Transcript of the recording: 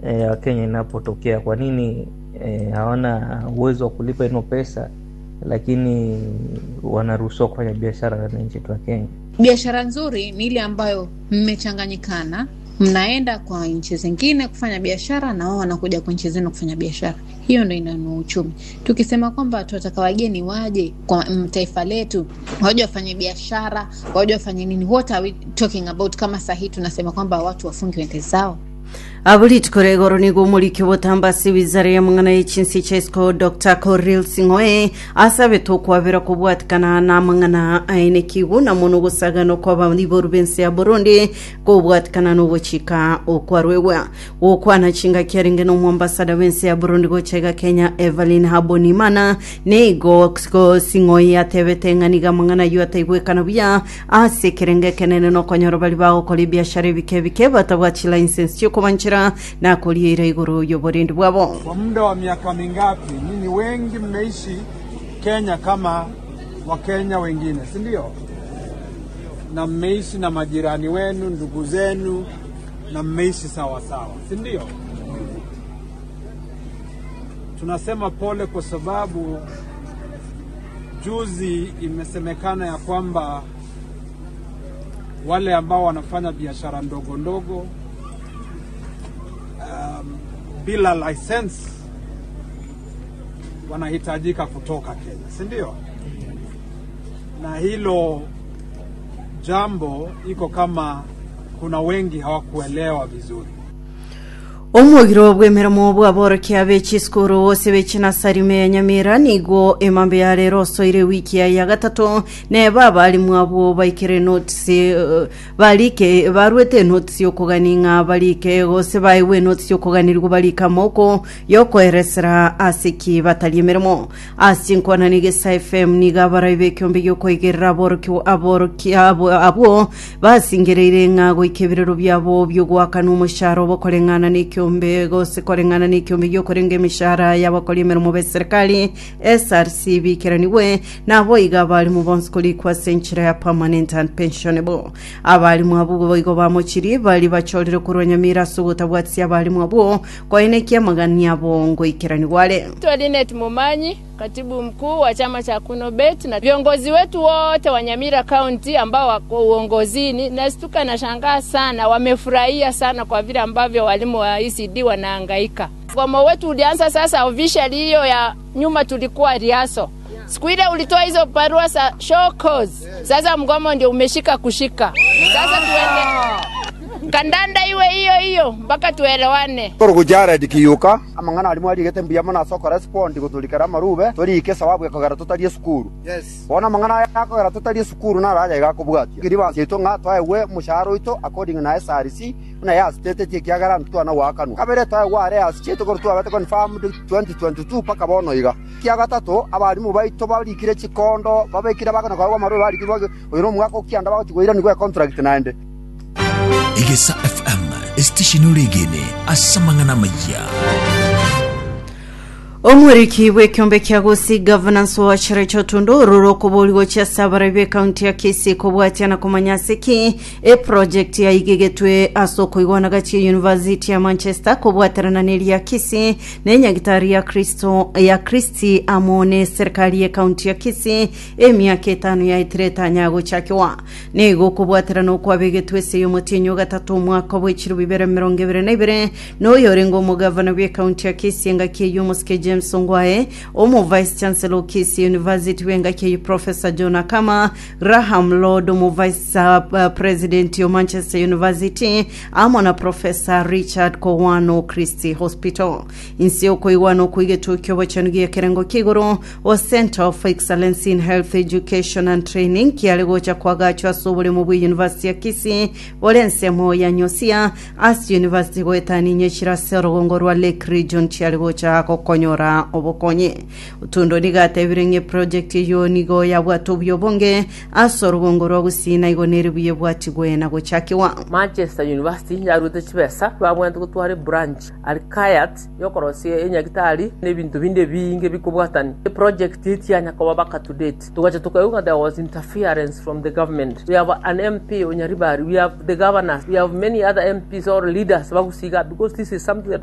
ya Wakenya inapotokea. Kwa nini e, hawana uwezo wa kulipa ino pesa, lakini wanaruhusiwa kufanya biashara ndani ya nchi yetu ya Kenya? Biashara nzuri ni ile ambayo mmechanganyikana, mnaenda kwa nchi zingine kufanya biashara na wao wanakuja kwa nchi zenu kufanya biashara. Hiyo ndo inainua uchumi. Tukisema kwamba tunataka wageni waje kwa mm, taifa letu, waje wafanye biashara, waje wafanye nini, what are we talking about? Kama sahii tunasema kwamba watu wafunge wende zao abulitiko goro nigo omuliki obotambasi wizara ya mang'ana y'echinsi chaisiko dr coril sing'oe asabe tokwabera kubwatikana na mang'ana aine kigu na mono gusagano kwa baliboru bensi ya burundi kubwatikana n'obuchika okwarwewa wokwana chinga kiaringe n'omwambasada wensi ya burundi gochega kenya evelyn habonimana nigo go sing'oe atebete ng'aniga mang'ana yu ataibwekana buya ase kerenge kenene nokonyoro bali bagokora ebiashara ebike bike batabwachila license chiokubanchira na kuliira iguru y'oburindi bwabo Kwa muda wa miaka mingapi nyinyi wengi mmeishi Kenya kama Wakenya wengine, si ndio? Na mmeishi na majirani wenu, ndugu zenu, na mmeishi sawa sawa, si ndio? Tunasema pole kwa sababu juzi imesemekana ya kwamba wale ambao wanafanya biashara ndogo ndogo um, bila license wanahitajika kutoka Kenya, si ndio? Na hilo jambo iko kama kuna wengi hawakuelewa vizuri. omwogiro bw'emirimo bwaborokia b'ekisukuru bose b'ekinasarime ya nyamira nigo emambe ya rero osoire wiki ya ya gatatu neba abalimu abo baikire notisi uh, balike barwete notisi yokuganinga balike gose baiwe notisi yokuganirwa balika moko yokoeresera asiki batali emirimo asi nkwana nigesa fm niga abarai b'ekiombe giokoigerera aboroki aboroki abo abo basingereire ng'a goikebirero byabo byogwakana omosharo bokoreng'ana n'ekio ekiombe gose koreng'ana n'ekiombe giokorenga emishara y'abakori emirimo b'eserikali src bikiraniwe nabo iga abalimu bonsi kulikwa senchira ya permanent and pensionable abalimu abo boigo bamochiri bali bachorire kurwa nyamira ase ogotabwatisia abalimu abo koenekia amagani abo ngoikiraniware Naitwa Linet Mumanyi, katibu mkuu wa chama cha Kunobet na viongozi wetu wote wa Nyamira County ambao wako uongozini. Nastuka na shangaa sana, wamefurahia sana kwa vile ambavyo walimu wa ECD wanahangaika. Mgomo wetu ulianza sasa officially, hiyo ya nyuma tulikuwa riaso siku ile ulitoa hizo barua za show cause. Sasa mgomo ndio umeshika kushika. Sasa tuende kandanda iwe hiyo hiyo mpaka tuelewane. toro jared kiyuka amang'ana arimu arigete mbia mana soko respond guturikara marube turike sababu yakogera tutarie sukuru yes bona amang'ana yakogera tutarie sukuru na raja igakubwatia ngiri basito ng'a twaewe mushahara oito according na SRC na ya state tie kiagara ntwana wakanu kabere twaewe are ya state kor twabete confirmed 2022 paka bono iga kia gatatu abarimu baito barikire chikondo babekire bakana kwa marube barikire oyiro mwaka ukianda bagotigwira nigwe contract naende igesa fm esitesheni regene asamang'ana maya omweriki bw'ekiombe kia gusi governance wachire chotundu ruro kubuligo chia sabara bye kaunti ya kisi kubwatia na kumanya siki e project ya igegetwe asoko igwanaga chia university ya manchester kubwatirana neri ya kisi nenyagitari ya kristo ya kristi amone serikali ya kaunti ya kisi emiaka etano yaitireta nyago chakiwa nigo kubwatirana okwabegetwe seyo mutinyo gatatu omwaka bw'ekiro bibere mirongo ibere na ibere noyorenga omugavana bwe kaunti ya kisi engaki y'omusike james ongwae omu vice chancellor kisi university wengaki professor john akama graham lord omu vice uh, president yo manchester university amo na professor richard kowano christy hospital insi okoiwana okuigetua kiobo chanu gia kerengo kiguru o center of excellence in health education and training kiali gocha kwagachwa ase obulemu bwa university ya kisi bore ensemo ya nyosia ase university goetani nyechira ase orugongo rwa lake region chiali gocha gokonyora obokonye otundo nigatebire ng'e project eyo nigo yabwata obuya ase orugongo rwa gusina igo nere buya bwatigwe na gochakiwa manchester university yarute chibesa twabwente gutwara branch alikayat yokorosia enyagitari n'ebintu binde binge bikubwatani project itianya koba baka to date tugacha tukauga there was interference from the government we have an mp onyaribari we have the governors we have many other mps or leaders bagusiga because this is something that